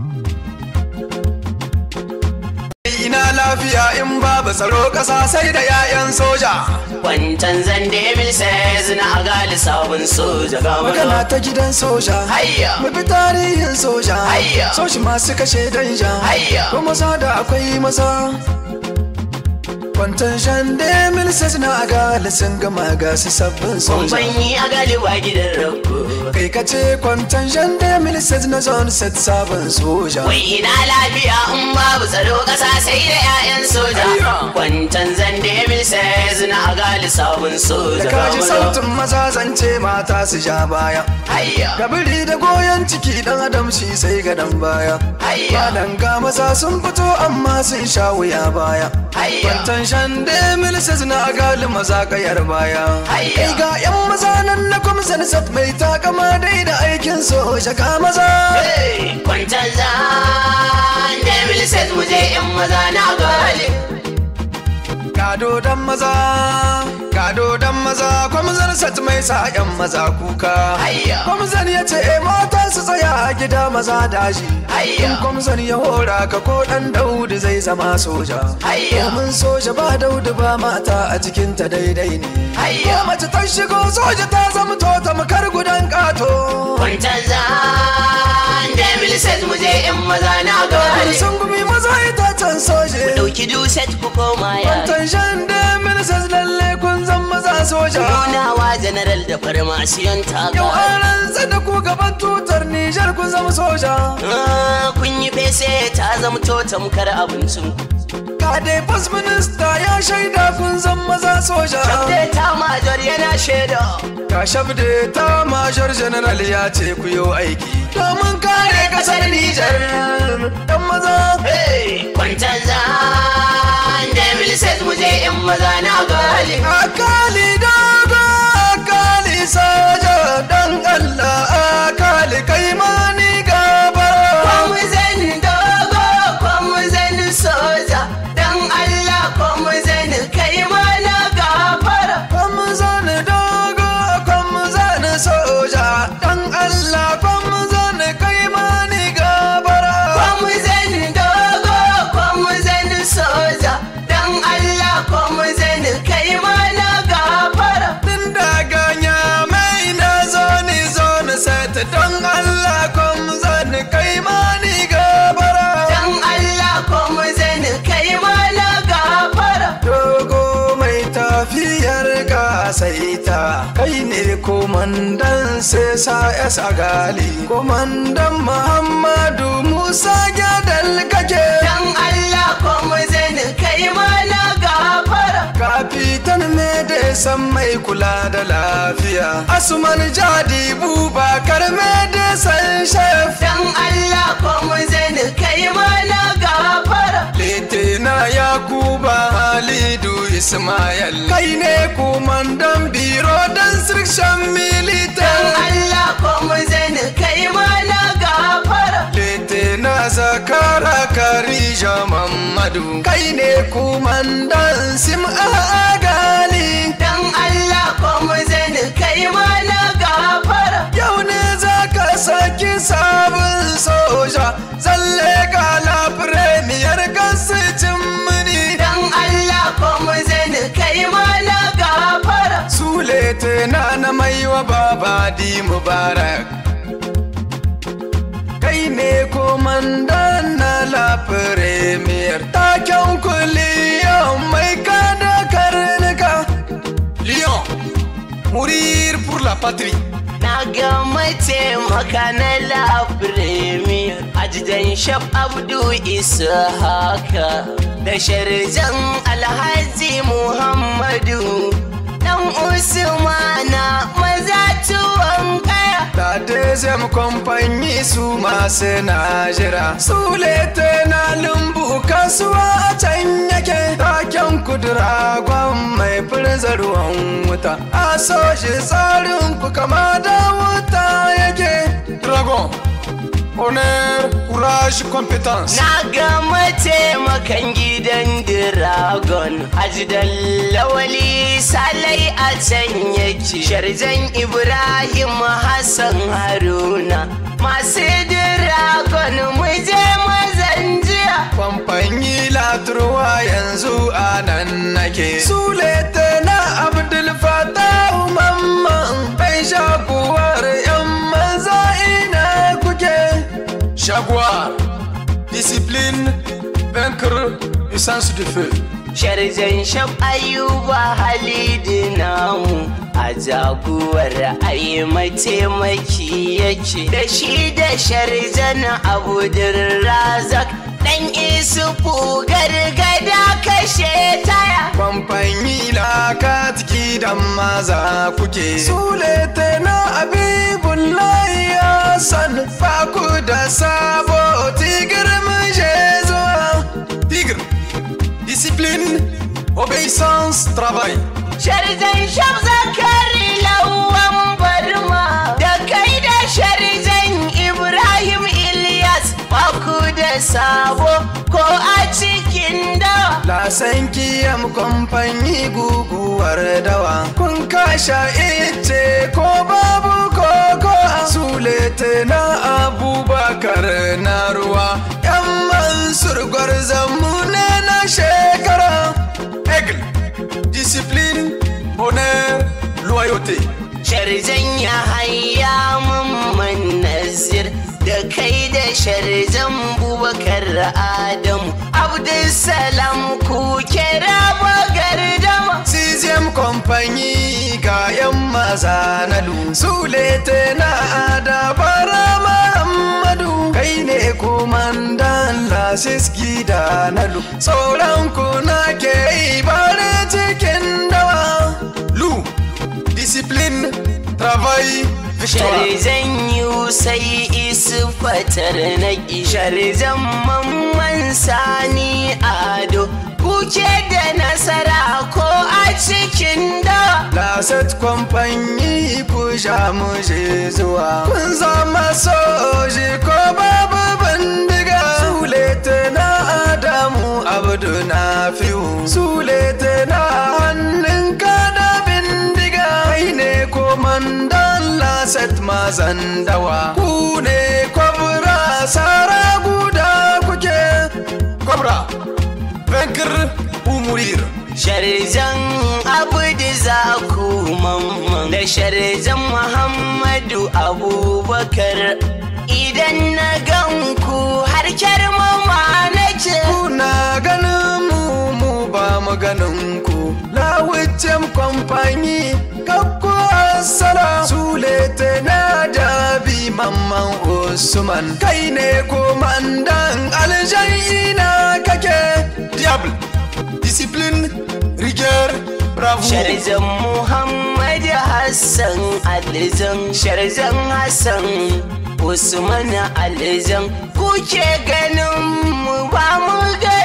ina lafiya in babu tsaro ƙasa sai da 'ya'yan soja Kwantan zande mil says na agali sabon soja ga magana ta gidan soja Hayya. mu bi tarihin soja Hayya. soshi masu kashe danja Hayya. ko maza da akwai maza kwantan shan da milises na agali sun gama ga su sabbin soja Kumban yi agali wa gidan rago kai ka ce kwantan shan da milises na zone set sabon soja Wai ina lafiya in babu tsaro ƙasa sai da 'ya'yan soja Hayya. Kwantan zande mil says na agali sabon soja da ga kaji sautin maza zance mata su ja baya Hayya Kabiri da goyon ciki dan adam shi sai ga dan baya Hayya. Madan ga maza sun fito amma sun sha wuya baya Hayya. Kwantan shan da milises na agali maza kayar baya Hayya. Kai ga yan maza nan na kwamsan sat mai takama dai da aikin soja ga maza Hey, Kwantan zande mil says mu je in maza na agali Gado dan maza Gado dan maza kwamsan sat mai sa yan maza kuka Hayya. Kwamsan ya ce "Eh, mata su tsaya a gida maza daji Hayya. In kwamsan ya hora ka ko dan daudu zai zama soja Hayya. Domin soja ba daudu ba mata a cikinta daidai ne Hayya. Ko mace ta shigo soja ta zama to tamkar gudan kato Kwantan zande mil says mu je in maza na agali sun gumi maza itacen soje Dauki duset ku koma ya Kwantan shan da minisas lalle kun zan maza soja Nunawa general da farmasiyon Yau taka an rantsa da ku gaban tutar Nijar kun zama soja Ah, kun yi fese ta zamto tamkar abincin Ka dai first minister ya shaida kun zan maza soja Shabde ta major yana shaida Ka shabde ta major general ya ce ku yi aiki Domin kare kasar Nijar Dan maza Hey, kwantan zan da miliset mu je in maza na gali Akali dogo akali soja Dan Allah akali kai mani gaba Kwamu zan dogo, kwamu zan soja Dan Allah kwamu zan kai mana gafara Kwamu zani dogo kwamu zani soja Dan Allah kwamu zani kai mani gabara Kwamu zan dogo, kwamu zan soja Dan Allah kwamu zan kai mana gafara Tun daga nyamai na zoni zoni sata Don Allah kwamu zani kai mani gabara Dan Allah kwamu zan kai mana gafara Dogo mai tafiyar gasaita Kai ne komandan sai sa ya gali Komandan Muhammadu Musa Gyadal kake Dan Allah kwamu zan kai mana gafara Kafitan me da san mai kula da lafiya Asuman jadi bubakar me da san shef Dan Allah kwamu zan kai mana gafara Litina Yakuba Halidu Ismail Kai ne kumandan biro dan sirkshan Dan militan Allah kwamu zan kai mana gafara Litina Zakara Karija Mamadu Kai ne kumandan Sim'a Agali Dan Allah kwamu zan kai mana gafara Yau ne za ka saki sabon soja Zalle gala premiyar gasicin mini Dan Allah kwamu zan kai mana gafara Sule tana na mai wa babadi mubarak Kai ne komandan na la premier Taken kuliyan mai kada karnuka Lyon, mourir pour la patrie Na ga mataimaka na la premier Ajidan Shaf Abdu Isa haka Da sharjan Alhaji Muhammadu Dan Usmana maza tuwon kaya Ta deuxième compagnie su masu najira Sule na lumbu kasuwa a can yake Taken kudura gwan mai firza ruwan wuta A soji tsarin ku kama da wuta yake Dragon, honneur, courage, compétence Na ga mataimakan gidan Dragon Ajidan Lawali Salai a can yake Sharjan Ibrahim Hassan Haruna Masu Dragon mu je yake sulete na abdul fatahu mamman bai shaguwar yan maza ina kuke shaguwar discipline vaincre essence de feu Sharzan shaf ayuba halidi namu a jaguwar ai mataimaki yake da shi da sharzan abudin razak dan isufu gargada kashe taya Kwamfanyi lakatiki da maza kuke Sulete na abibullahi Hassan Faku da sabo tigir mun je zuwa Tigir Discipline Obéissance Travail Sharzan shaf zakari lawan barma da kai da sharzan Ibrahim Ilyas baku da sabo ko a cikin dawa Lasan kiyam kwamfanyi guguwar dawa Kun kasha ice ko babu koko Sulete na abubakar na ruwa Yan mansur gwarzonmu ne na shekara Aigle, discipline, honneur, loyauté Sharzan ya haya mamman nazir da kai da sharzan bubakar adamu abdulsalam ku kira bagardama Sixième compagnie kayan maza na lu Sulete na adabara Muhammadu Kai ne komandan lasiski da na lu Sauran ku na ke ibare cikin dawa Lu, discipline, travail, victoire Sharzan yusai isu fatar na sharzan mamman sani ado kuke da nasara ko a cikin da Laset kwamfanyi ku sha mu je zuwa Kun zama soji ko babu bindiga Sulete na Adamu Abdu na fiyu Sulete na hannun ka da bindiga Kai ne komandan Laset mazan dawa Ku ne kwabra sara guda kuke Kwabra, vaincre ou mourir Sharzan Abdu Zaku mamman da Sharzan Muhammadu Abubakar idan na gan ku har kyarmama nake kuna ganin mu mu ba mu ganin ku lawucin kwamfani kakku asala sulete na dabi mamman usman kai ne komandan aljan ina kake diable discipline rigueur bravo Sharzan Muhammad Hassan Alizan Sharzan Hassan Usman Alizan kuke ganin mu ba mu ga